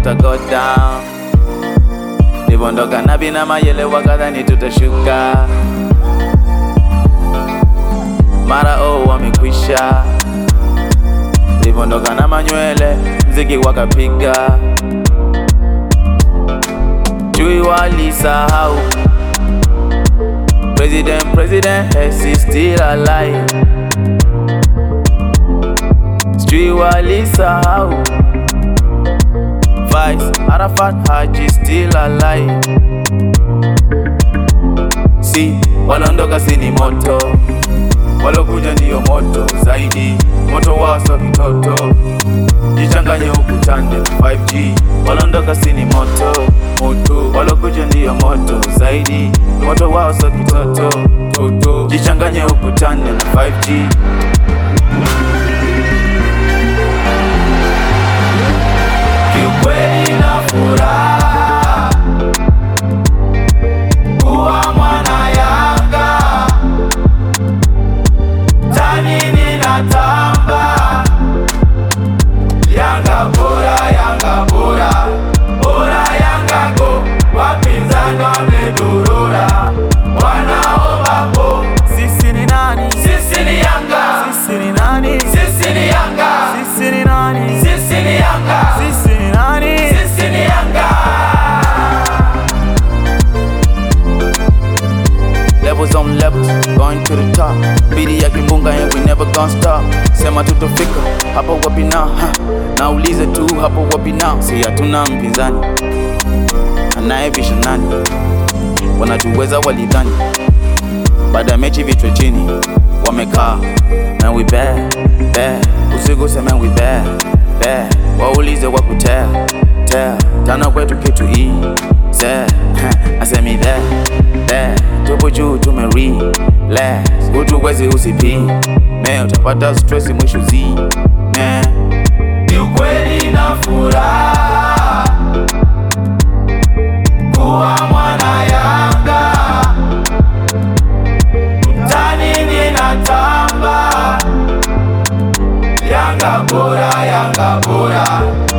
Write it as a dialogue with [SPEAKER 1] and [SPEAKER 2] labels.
[SPEAKER 1] tuta go down livondoka nabi na mayele wakadhani tutashuka mara oh wamekwisha livondoka na manywele mziki wakapiga chui walisahau president president is still alive sijui walisahau Vice Arafat Haji still alive si walondoka sini moto walokuja ndiyo moto zaidi moto waso kitoto jichanganye ukutande 5G walondoka sini moto moto walokuja ndiyo moto zaidi moto waso kitoto toto jichanganye ukutande na 5G Kiukweli na furaha kuwa mwana Yanga, tani ninatamba, Yanga bora, Yanga bora, bora Yanga go, wapinzani wamedurura, wanaomba po. Sisi ni nani? Sisi ni Yanga. Sisi ni nani? Sisi ni Yanga. Sisi ni nani? Sisi ni Yanga. Sisi ni nani? Sisi ni Yanga. Levels on levels, going to the top. Bidi ya kimbunga and we never gonna stop. Sema tutofika hapo wapi now? Ha. Naulize tu hapo wapi now? Si hatuna mpinzani anayebisha nani? Wanatuweza walidhani baada ya mechi vichwa chini wamekaa na we bad bad usiku sema we bad bad waulize wakutea tea tana kwetu kitu hii ze asemi that that tupo juu tumeri relax utuwezi usipi me utapata stress mwisho zi man ni ukweli na furaha kuwa mwana Yanga mtani ninatamba, Yanga bora, Yanga bora,